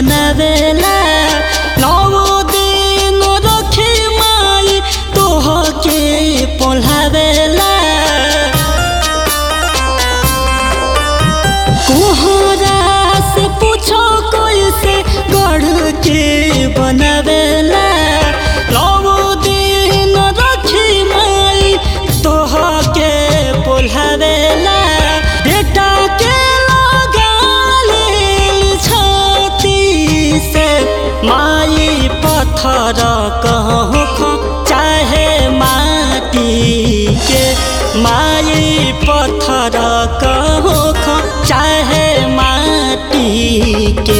बनावेला नौ दिन रखी माई तोहके पोल्हावेला कोहरा से पूछो कैसे गढ़ के बनावेला नौ दिन रखी माई तोहके पोल्हावेला बेटा के लगाले छाती से माई पत्थर कहूँ चाहे माटी के माई पत्थर कहूँ चाहे माटी के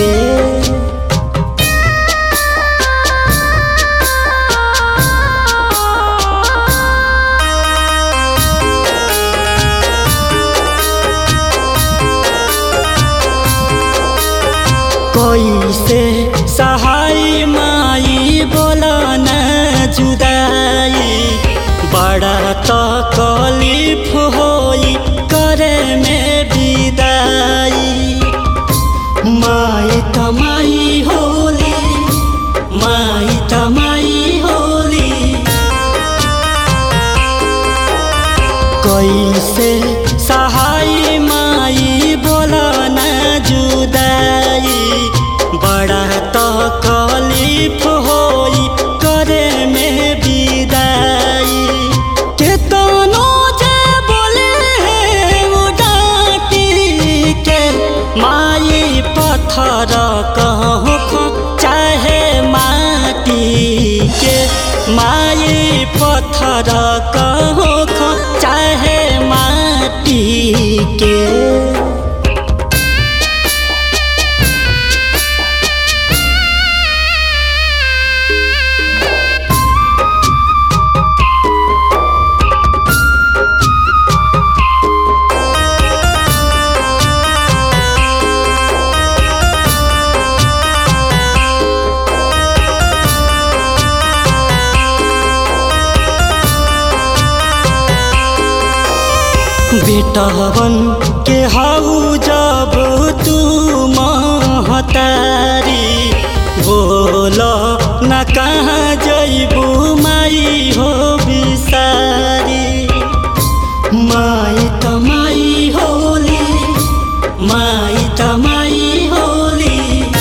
कैसे सहाय माई बोला न जुदाई बड़ा तकलीफ होई करे में विदाई माई तमाई होली माई तमाई होली कैसे सहाय माई बोला न जुदाई बड़ा तकलीफ होई करे में विदाई केतनो जे बोले है वो डांटी के माई पत्थर कहूँ चाहे माटी के माई पत्थर कहूँ चाहे माटी के बेटवन के हाउ जब तू महतारी बोल न कहाँ जैबू माई हो बिसारी माई तमाई होली माई तमाई होली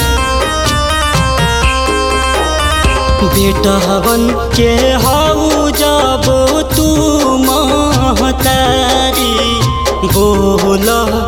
बेटवन के हाउ जब तू महतारी बोल